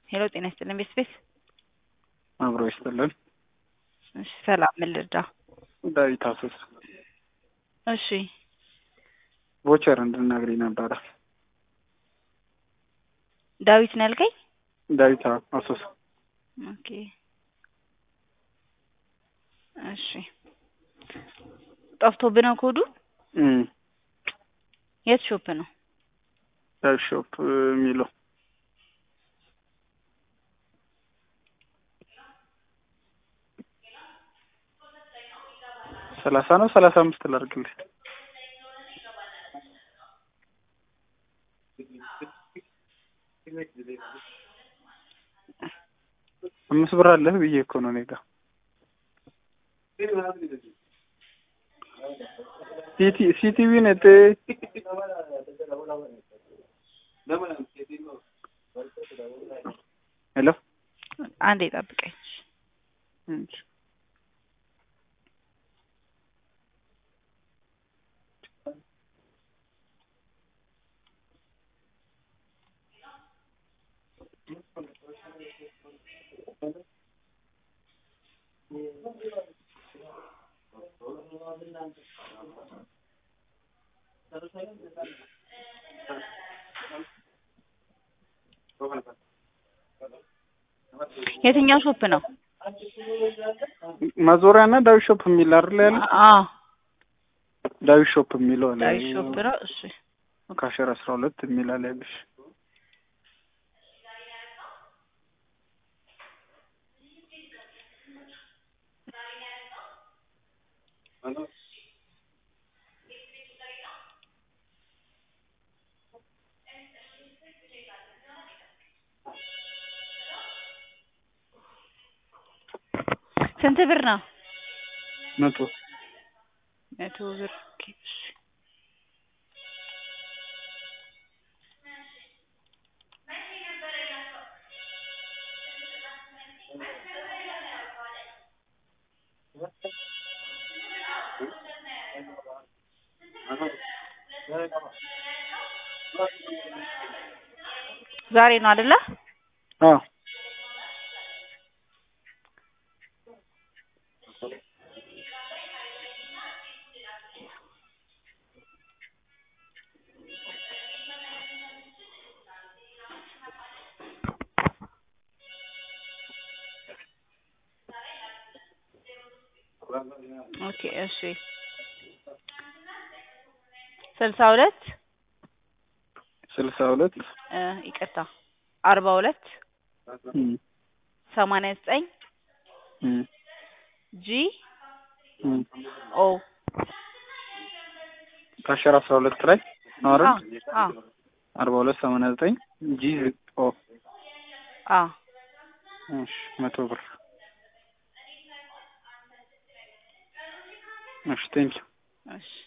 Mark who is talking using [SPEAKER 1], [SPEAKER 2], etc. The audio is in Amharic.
[SPEAKER 1] ሄሎ ጤና ይስጥልን ቤት ቤት
[SPEAKER 2] አብሮ ይስጥልን።
[SPEAKER 1] እሺ ሰላም ምን ልርዳ?
[SPEAKER 2] ዳዊት አሶስ
[SPEAKER 1] እሺ
[SPEAKER 2] ቮቸር እንድናግሪኝ ነበረ።
[SPEAKER 1] ዳዊት ነው ያልከኝ?
[SPEAKER 2] ዳዊት አሶስ
[SPEAKER 1] ኦኬ እሺ ጠፍቶብህ ነው ኮዱ?
[SPEAKER 2] እም
[SPEAKER 1] የት ሾፕ ነው?
[SPEAKER 2] ዳዊት ሾፕ የሚለው ሰላሳ ነው ሰላሳ አምስት ላድርግልህ። አምስት ብር አለህ ብዬ እኮ ነው እኔ ጋ ሲቲ ሲቲቪ ነጥ ሄሎ
[SPEAKER 1] አንዴ ጠብቀኝ።
[SPEAKER 2] እሺ
[SPEAKER 1] የትኛው ሾፕ ነው?
[SPEAKER 2] ማዞሪያ እና ዳዊት ሾፕ የሚል አይደል ያለ
[SPEAKER 1] አዎ
[SPEAKER 2] ዳዊት ሾፕ የሚለው አለ
[SPEAKER 1] ዳዊት ሾፕ ነው። እሺ
[SPEAKER 2] ካሸር አስራ ሁለት የሚል አለ ያለሽ
[SPEAKER 1] ስንት ብር ነው?
[SPEAKER 2] መቶ
[SPEAKER 1] መቶ ብር ኦኬ፣ እሺ ዛሬ ነው አይደለ?
[SPEAKER 2] አዎ
[SPEAKER 1] ኦኬ እሺ ስልሳ ሁለት
[SPEAKER 2] ስልሳ ሁለት
[SPEAKER 1] እ ይቅርታ አርባ ሁለት
[SPEAKER 2] እም
[SPEAKER 1] ሰማንያ ዘጠኝ
[SPEAKER 2] እም
[SPEAKER 1] ጂ
[SPEAKER 2] እም
[SPEAKER 1] ኦ
[SPEAKER 2] ካሸር አስራ ሁለት ላይ ነው አይደል?
[SPEAKER 1] አ አ
[SPEAKER 2] አርባ ሁለት ሰማንያ ዘጠኝ ጂ ኦ
[SPEAKER 1] አ
[SPEAKER 2] እሺ መቶ ብር እሺ ቴንኪው
[SPEAKER 1] እሺ